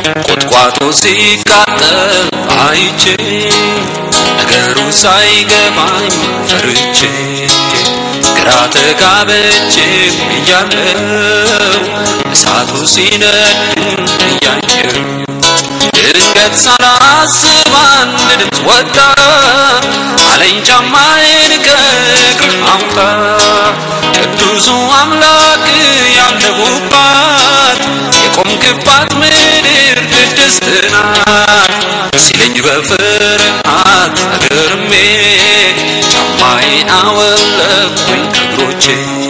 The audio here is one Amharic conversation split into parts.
ቁጥቋጦ ሲቃጠል አይቼ ነገሩ ሳይገባኝ ፈርቼ ግራ ተጋብቼ እያለው እሳቱ ሲነድ እያየው ድንገት ሳላስብ አንድ ድምፅ ወጣ አለኝ ጫማዬን ከእግር አውጣ ቅዱሱ አምላክ ያለሁባት የቆምክባት ምድር ቅድስት ናት ሲለኝ በፍርሃት ተገርሜ ጫማዬን አወለኩኝ ከእግሮቼ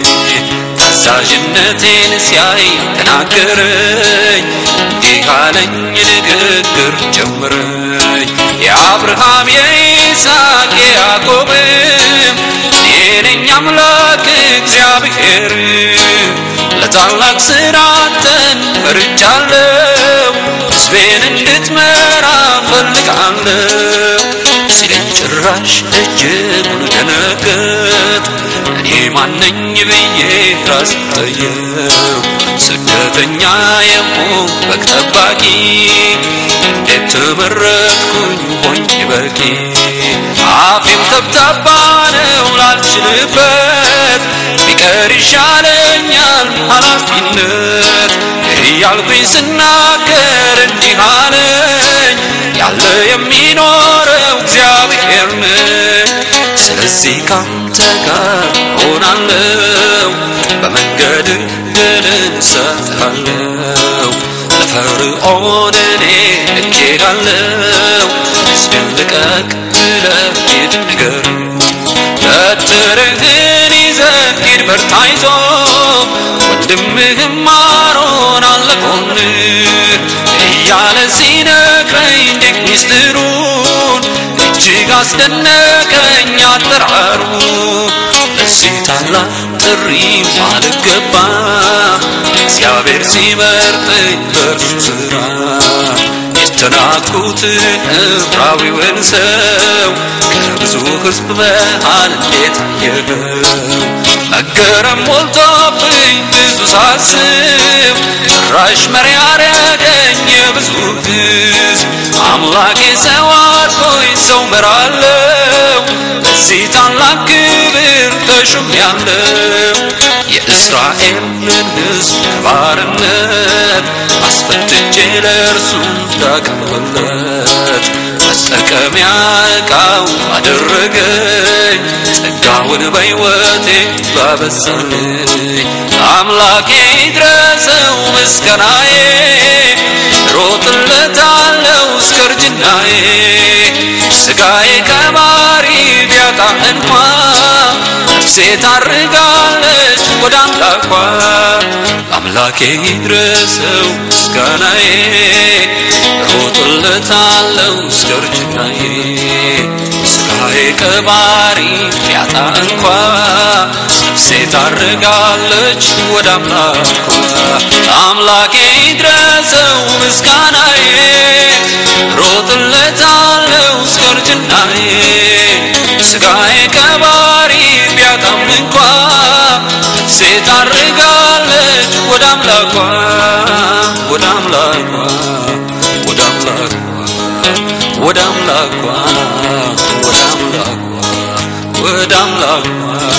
ታዛዥነቴን ሲያይ ተናገረኝ እንዲህ አለኝ ንግግር ጀምረኝ የአብርሃም የይስሐቅ የያዕቆብም እኔ ነኝ አምላክ እግዚአብሔር ለታላቅ ስራ አንተን መርጫለሁ ሕዝቤን እንድትመራ ፈልጋለሁ ሲለኝ ጭራሽ እጅጉን ደነገጥ እኔ ማነኝ ብዬ ራስ ጠየው ስደተኛ የሆን በግ ጠባቂ እንዴት ተመረጥኩኝ ሆኝ በቂ አፌም ተብታባ ነው ላልችልበት ቢቀር ይሻለኛል ኃላፊነት እያልኩኝ ስናገር እንዲህ አለኝ ያለ የሚኖረው እግዚአብሔር ነኝ ስለዚህ ካንተ ጋር ሆናለው በመንገድ ድልን እሰጥሃለው ለፈርዖን እኔ ልኬሃለው ሕዝብን ልቀቅ ብለህ ሂድ ንገር በትርህን ይዘህ ሂድ በርታ ይዞ ወንድምህም አሮን አለ ጎንህ እያለ ሲነግረኝ ድንቅ ሚስጥሩን እጅግ አስደነቀኝ አጠራሩ ለዚህ ታላቅ ጥሪ አልገባ እግዚአብሔር ሲመርጠኝ በእርሱ ስራ የተናቅሁትን ዕብራዊውን ሰው ከብዙ ሕዝብ መሃል እንዴት አየኸው መገረም ሞልቶብኝ ብዙ ሳስብ ጭራሽ መሪ ያረገኝ የብዙ ሕዝብ አምላኬ ሰው አድርጎኝ ሰው መራለው ለዚህ ታላቅ ክብር ተሾሜያለሁ የእስራኤልን ሕዝብ ከባርነት አስፈትቼ ለእርሱ እንዳቀርብለት መጠቀሚያ ዕቃው አደረገኝ ጸጋውን በሕይወቴ ባበዛልኝ አምላኬ ይድረሰው ምስጋናዬ ሮጥለታለው እስከ እርጅናዬ ስጋዬ ከባሪ ቢያጣ እንኳ ነፍሴ ታርጋለች ወደ አምላኳ አምላኬ ይድረሰው ምስጋናዬ ሮጥለታለው እስከ እርጅናዬ ስጋዬ ከባሪ ቢያጣ እንኳ ነፍሴ ታርጋለች ወደ አምላኳ አምላኬ ይድረሰው ምስጋናዬ ሮጥለታለው እስከ እርጅናዬ ስጋዬ ከባሪ ቢያጣም እንኳ ነፍሴ ታርጋለች ወደ አምላኳ ወደ አምላኳ ወደ አምላኳ ወደ አምላኳ ወደ አምላኳ ወደ አምላኳ